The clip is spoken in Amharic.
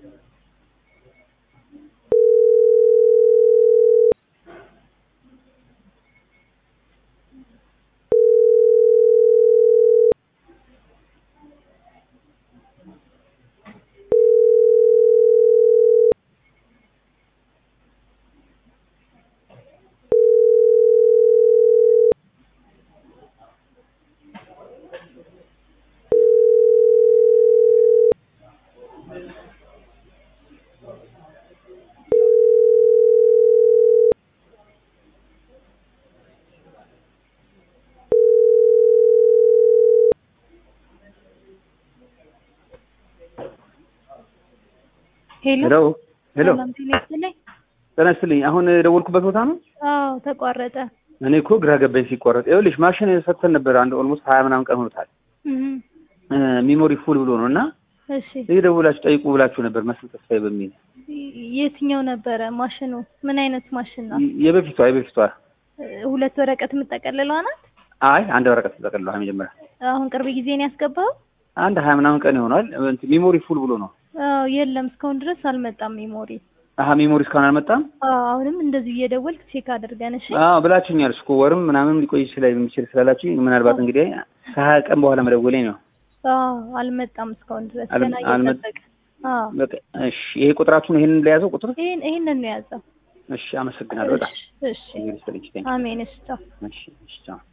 ሄሎ ሄሎ ሄሎ፣ ሰላም ጤና ይስጥልኝ። ጤና ይስጥልኝ። አሁን የደወልኩበት ቦታ ነው። አዎ ተቋረጠ። እኔ እኮ ግራ ገባኝ ሲቋረጥ። ይኸውልሽ ማሽን ሰጥተን ነበር አንድ ኦልሞስት ሀያ ምናምን ቀን ሆኖታል። እህ ሚሞሪ ፉል ብሎ ነው እና እሺ ይህ ደውላችሁ ጠይቁ ብላችሁ ነበር መስል ተስፋዬ በሚል የትኛው ነበረ ማሽኑ? ምን አይነት ማሽን ነው? የበፊቷ የበፊቷ ሁለት ወረቀት የምጠቀልለዋ ናት? አይ አንድ ወረቀት ተጠቅልሏል። መጀመሪያ አሁን ቅርብ ጊዜ ነው ያስገባው? አንድ ሀያ ምናምን ቀን ይሆናል። እንትን ሚሞሪ ፉል ብሎ ነው። አዎ የለም እስካሁን ድረስ አልመጣም ሜሞሪ። አሀ ሚሞሪ እስካሁን አልመጣም። አዎ አሁንም እንደዚህ እየደወልክ ቼክ አድርገን እሺ። አዎ ብላችሁኛል። እስኮ ወርም ምናምን ሊቆይ ይችላል የሚችል ስላላችሁ ምናልባት እንግዲህ ከሀያ ቀን በኋላ መደወሌ ነው። አዎ አልመጣም እስካሁን ድረስ አልመ- ገና አልመ- እየጠበቀ አዎ በቃ እሺ፣ ይሄ ቁጥራችሁን ይሄንን ለያዘው ቁጥር ይሄን ይሄንን ነው የያዘው። እሺ፣ አመሰግናለሁ በጣም እሺ እሺ እንግዲህ ስለዚህ አሜን እሺ ቻው። እሺ፣ እሺ፣ ቻው